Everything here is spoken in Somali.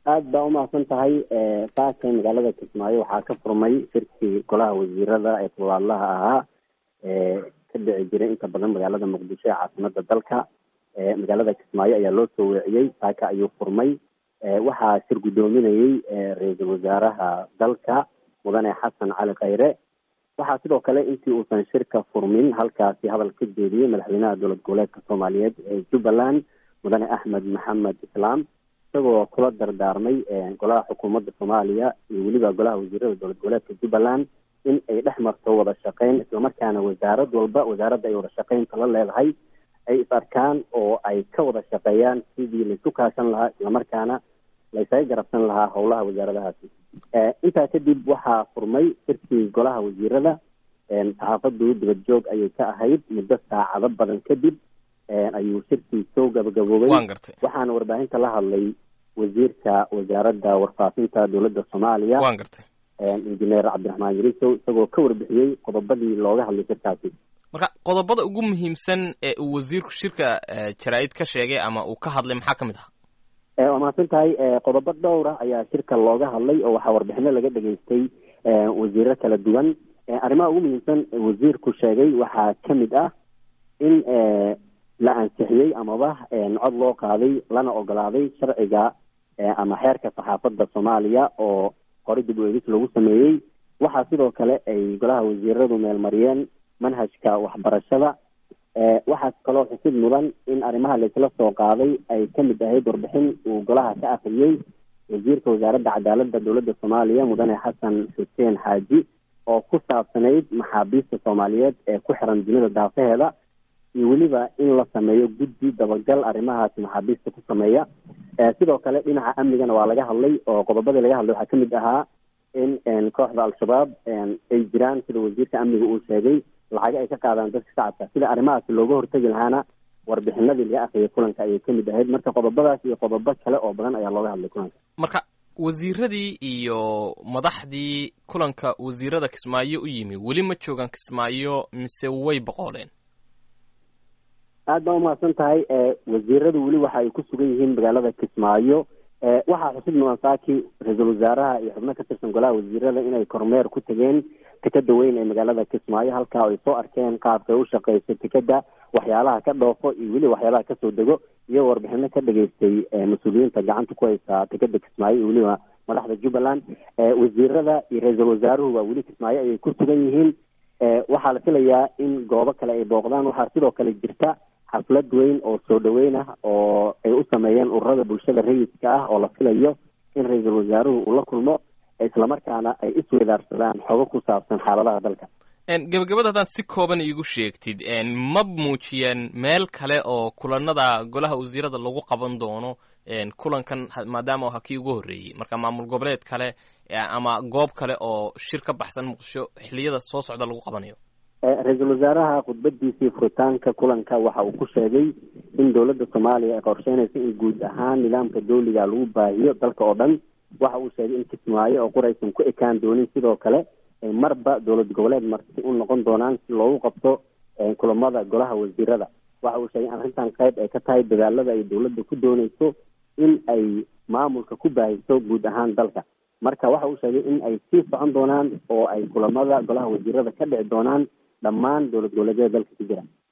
aada baa umahadsan tahay saaka magaalada kismaayo waxaa ka furmay shirkii golaha wasiirada ee toddobaadlaha ahaa ka dhici jiray inta badan magaalada muqdisho ee caasimada dalka magaalada kismaayo ayaa loo soo weeciyey saaka ayuu furmay waxaa shir guddoominayey ra-iisul wasaaraha dalka mudane xasan cali khayre waxaa sidoo kale intii uusan shirka furmin halkaasi hadal ka jeediyey madaxweynaha dowlad goboleedka soomaaliyeed ee jubbaland mudane axmed maxamed islaam isagoo kula dardaarmay golaha xukuumadda soomaaliya iyo weliba golaha wasiirada dowlad goboleedka jubbaland in ay dhex marto wada shaqeyn islamarkaana wasaarad walba wasaaradda ay wada shaqeynta la leedahay ay is arkaan oo ay ka wada shaqeeyaan sidii laisu kaashan lahaa islamarkaana laysaga garabsan lahaa howlaha wasaaradahaasi intaa kadib waxaa furmay shirkii golaha wasiirada saxaafadu dibad joog ayay ka ahayd muddo saacado badan kadib ayuu shirkii soo gabagaboobay waxaana warbaahinta la hadlay wasiirka wasaaradda warfaafinta dowladda soomaaliya wan gartay injineer cabdiraxmaan yarisow isagoo ka warbixiyey qodobadii looga hadlay shirkaasi marka qodobada ugu muhiimsan ee uu wasiirku shirka jaraa-id ka sheegay ama uu ka hadlay maxaa ka mid aha waa mahadsan tahay qodobo dhowra ayaa shirka looga hadlay oo waxaa warbixino laga dhageystay wasiiro kala duwan arrimaha ugu muhiimsan wasiirku sheegay waxaa kamid ah in la ansixiyey amaba cod loo qaaday lana ogolaaday sharciga ama xeerka saxaafadda soomaaliya oo hore dib u eegis lagu sameeyey waxaa sidoo kale ay golaha wasiiradu meelmariyeen manhajka waxbarashada waxaa kaloo xusid mudan in arrimaha laisla soo qaaday ay kamid ahayd warbixin uu golaha ka akriyey wasiirka wasaaradda cadaaladda dowladda soomaaliya mudane xasan xuseen xaaji oo ku saabsanayd maxaabiista soomaaliyeed ee ku xiran dunida daafaheeda iyo weliba in la sameeyo guddi dabagal arrimahaasi maxaabiista ku sameeya sidoo kale dhinaca amnigana waa laga hadlay oo qodobadii laga hadlay waxaa kamid ahaa in kooxda al-shabaab ay jiraan sida wasiirka amniga uu sheegay lacago ay ka qaadaan dadka shacabka sida arrimahaasi looga hortegi lahaana warbixinadii laga akriyay kulanka ayay kamid ahayd marka qodobadaas iyo qodobo kale oo badan ayaa looga hadlay kulanka marka wasiiradii iyo madaxdii kulanka wasiirada kismaayo u yimi weli ma joogaan kismaayo mise way boqooleen aada baa umahadsan tahay wasiiradu weli waxa ay ku sugan yihiin magaalada kismaayo waxaa xusid mudan saaki ra-iisul wasaaraha iyo xubno ka tirsan golaha wasiirada inay kormeer ku tegeen tikada weyn ee magaalada kismaayo halkaa ay soo arkeen qaabkay u shaqeyso tikada waxyaalaha ka dhoofo iyo weliba waxyaalaha kasoo dego iyagoo warbixino ka dhageystay mas-uuliyiinta gacanta ku haysa tikada kismaayo iyo weliba madaxda jubbaland wasiirada iyo ra-iisul wasaaruhu waa weli kismaayo ayay ku sugan yihiin waxaa la filayaa in goobo kale ay booqdaan waxaa sidoo kale jirta xaflad weyn oo soo dhaweyn ah oo ay u sameeyeen ururada bulshada rayidka ah oo la filayo in ra-iisul wasaaruhu uu la kulmo islamarkaana ay isweydaarsadaan xogo ku saabsan xaaladaha dalka gebagabada haddaad si kooban iigu sheegtid ma muujiyeen meel kale oo kulanada golaha wasiirada lagu qaban doono kulankan maadaama ha kii ugu horreeyey marka maamul goboleed kale ama goob kale oo shir ka baxsan muqdisho xiliyada soo socda lagu qabanayo ra-iisul wasaaraha khudbadiisii furitaanka kulanka waxa uu ku sheegay in dowladda soomaaliya ay qorsheynaysa in guud ahaan nidaamka dawliga lagu baahiyo dalka oo dhan waxa uu sheegay in kismaayo oo quraysan ku ekaan doonin sidoo kale marba dowlad goboleed marti u noqon doonaan si loogu qabto kulamada golaha wasiirada waxa uu sheegay in arrintan qayb ay ka tahay dadaalada ay dowladda ku dooneyso in ay maamulka ku baahiso guud ahaan dalka marka waxa uu sheegay in ay sii socon doonaan oo ay kulamada golaha wasiirada ka dhici doonaan dhammaan dowlad goboleedyada dalka ku jira